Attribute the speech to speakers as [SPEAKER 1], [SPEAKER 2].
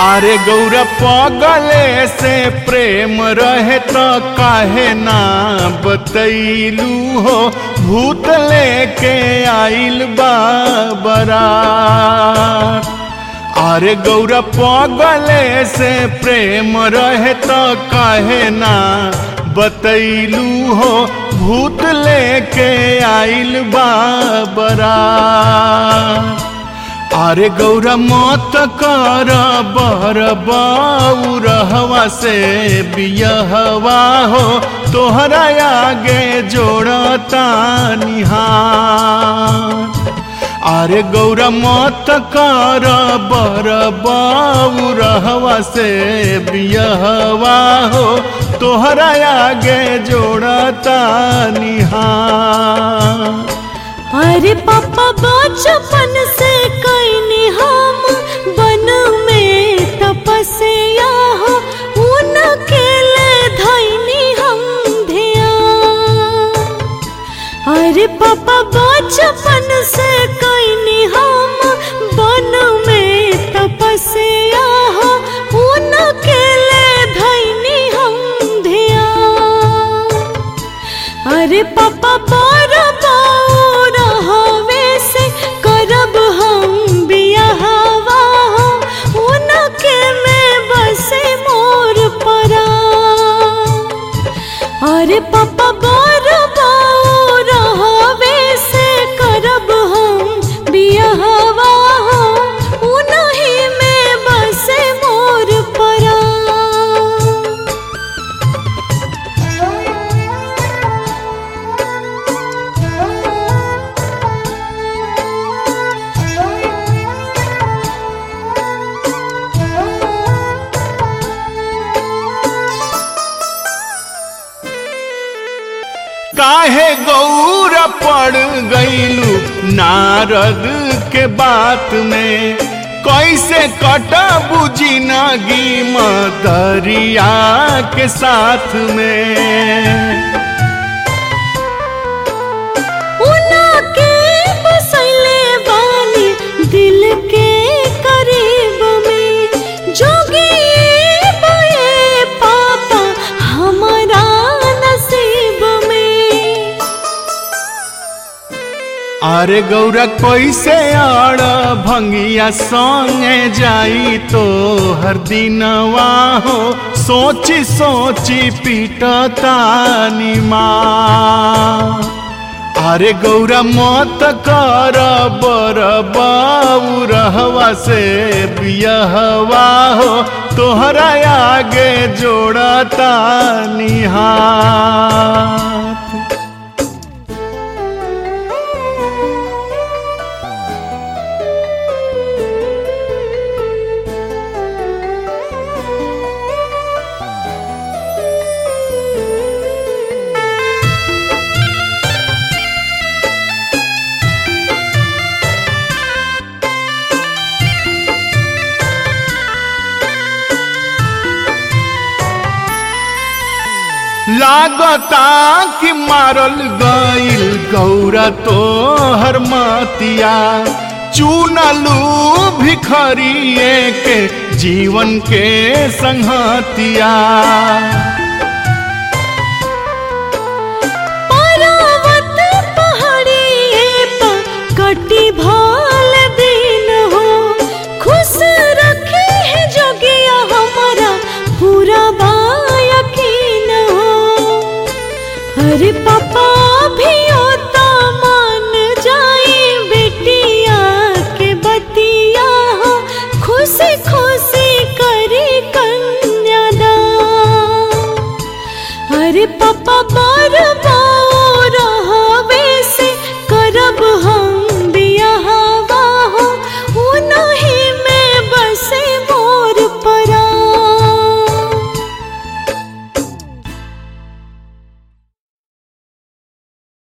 [SPEAKER 1] अरे गौर पगले से प्रेम रहे तो काहे ना बतैलू हो भूत लेके आइल बाबरा अरे गौर पगले से प्रेम रहे तो काहे ना बतैलू हो भूत लेके आइल बाबरा अरे गौरा मत कर बर बउरहवा से बियहवा हो तोहरा आगे जोड़ता निहार अरे गौरा मत कर बर बउरहवा से बियहवा हो तोहरा आगे जोड़ता निहार
[SPEAKER 2] अरे पापा बचपन से कैनी हम बन में तपस्या हो उनके ले धैनी हम ध्यान अरे पापा बचपन से कैनी हम बन में तपस्या हो उनके ले धैनी हम ध्यान अरे पापा बार बार हवे से करब हम बियाहवा उनके में बसे मोर परा अरे पापा बार बार हवे से करब हम बियाहवा उनही में बसे मोर परा
[SPEAKER 1] काहे गौर पड़ गईलू नारद के बात में कैसे कटबू जिनगी मदरिया के साथ में
[SPEAKER 2] उनके बसैले वाली दिल के करीब में जोगी बये पापा हमारा नसीब में
[SPEAKER 1] अरे गौरा कैसे आड़ भंगिया संगे जाई तो हर दिनवा हो सोची सोची पीटता निमा अरे गौरा मत कर बर बउरहवा से बियहवा हो तोहरा आगे जोड़ता निहार लागता कि मारल गईल गौरा तो हर मतिया चुनलू भिखरिए के जीवन के संहतिया
[SPEAKER 2] पर्वत पहाड़िए पर कटी भा